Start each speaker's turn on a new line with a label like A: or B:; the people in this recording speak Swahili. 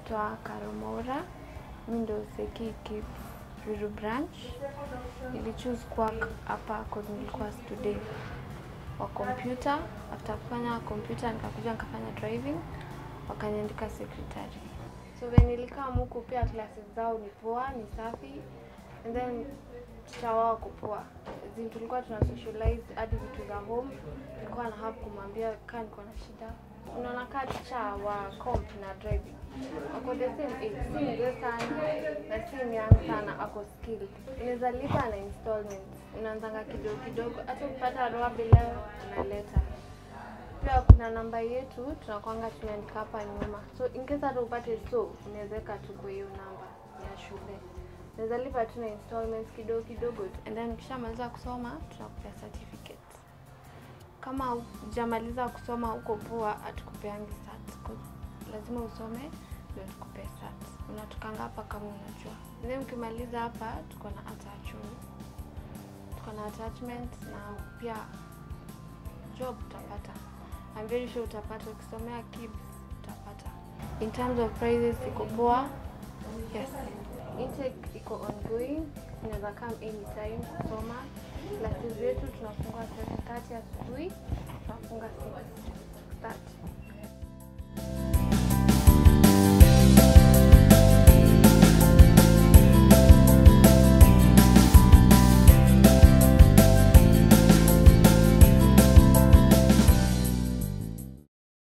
A: naitwa Karomora. Mi ndo Seki Kids Ruiru branch. Nilichoose work hapa cause nilikuwa student wa computer. After kufanya computer nikakuja nikafanya driving, wakaniandika secretary. So when nilikaa huku pia classes zao ni poa, ni safi and then teacher wao wako poa. Zi tulikuwa tuna socialize hadi vitu za home. Nilikuwa na help kumwambia kaa niko na shida. Unaona kaa teacher wa comp na driving ako the same age, si mzee sana na si young sana, ako skilled. Unaweza lipa na installments, unaanzanga kidogo kidogo, hata ukipata roabi leo unaleta pia kuna namba yetu tunakwanga tumeandika hapa nyuma, so in case hata upate so unaweza weka tu kwa hiyo namba ya shule. Unaweza lipa tu na installments kidogo kidogo tu, and then ukishamaliza kusoma tunakupea certificate. Kama hujamaliza kusoma huko poa, hatukupeangi cert. 'cause lazima usome ndio tukupee cert. Unatukanga hapa kama unajua. Then ukimaliza hapa tuko na attachment, tuko na attachment na pia job utapata. I'm very sure utapata ukisomea KIBS utapata. In terms of prices iko poa. Yes. Intake iko ongoing. Unaweza come anytime kusoma. Classes zetu tunafungua 7:30 asubuhi, tunafunga 6:30.